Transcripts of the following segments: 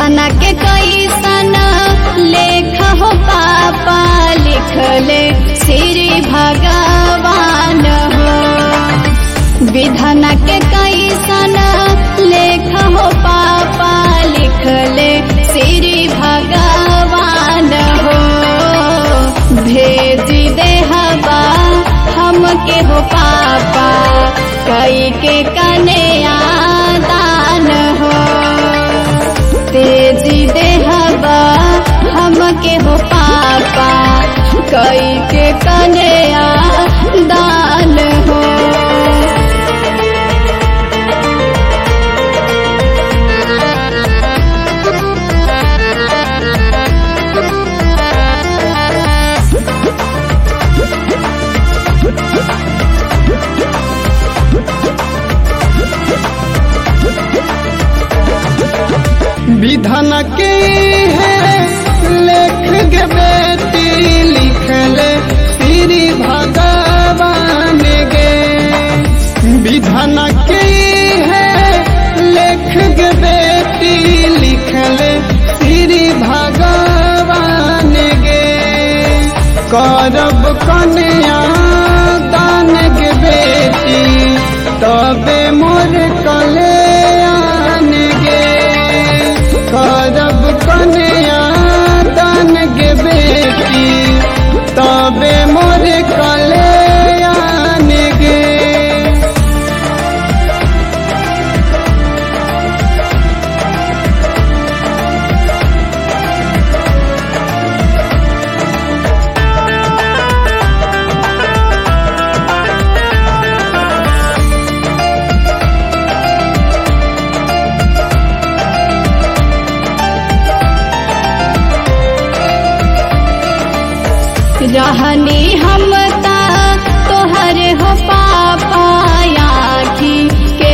विधाना के कैसन लेख हो पापा लिखले श्री भगवान हो विधाना के कैसन लेख हो पापा लिखले श्री भगवान हो भेज देहबा हमके हो पापा कई के कन्या दान हो तेजी देहबा हमके हो पापा कई के कन्या दान हो विधन के है लेख गे बेटी लिखले श्री भगवान गे विधन के है लेख गे बेटी लिखले श्री भगवान गे करब कन्या दान गे बेटी तबे मोर कल्याण गे करब कन्या दान गे बेटी तबे मोर कल्याण गे रहनी हम ता तोहर हो पापा आखी के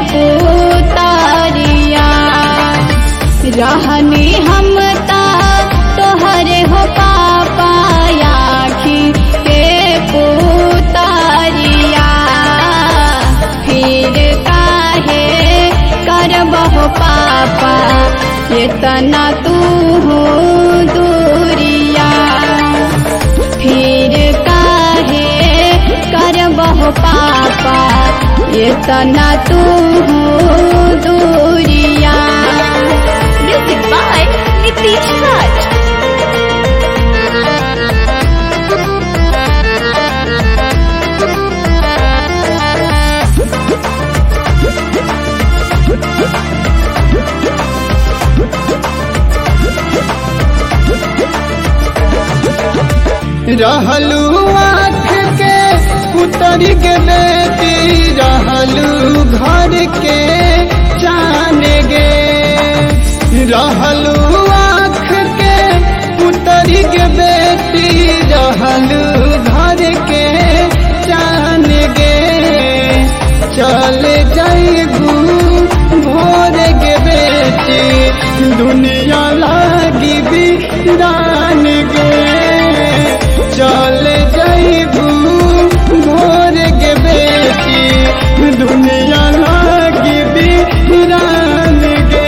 पुतरिया रहनी हम ता तोहर हो पापा आखी के पुतरिया फिर काहे करबहो पापा इतना तू दूरिया फिर काहे करबहो पापा इतना तू दूरिया म्यूजिक बाय नीतीश राज रहलू आँख के पुतरी के बेटी रहलू घर के जान गे रहलू आँख के पुतरी के बेटी रहलू घर के जान गे चल जाइबू भोर के बेटी दुनिया लागी बिरान गे चल जाइबू भोर के बेटी दुनिया लागी बिरान गे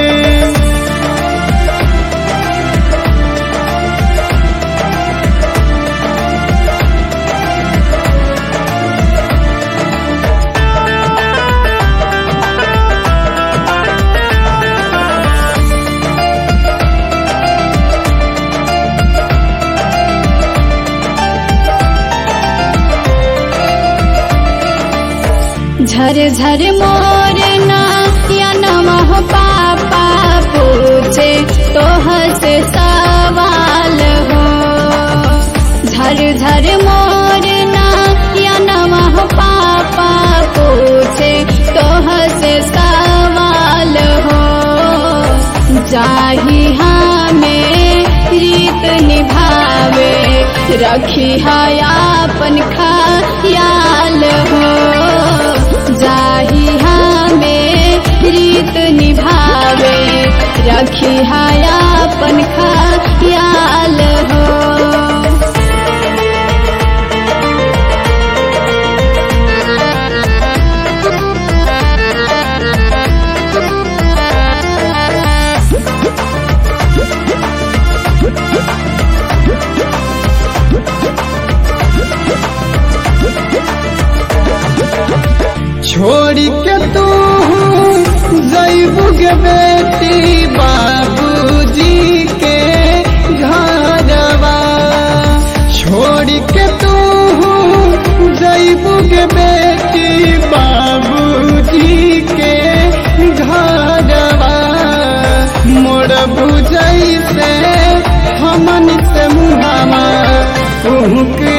झर झर मोर ना या नमः पापा पूछे तोह से सवाल हो झर झर मोर ना या नमः पापा पूछे तोह से सवाल हो जाही हमें रीत निभावे रखी है अपन ख्याल हो जाही हमें रीत निभावे रखी है अपन ख्याल हो Thank you. छोड़ के तू जैबू के बेटी बाबूजी के घरवा छोड़ के तू जैबू के बेटी बाबूजी के घरवा मोर बुझै से हमन से मुहावा कुहक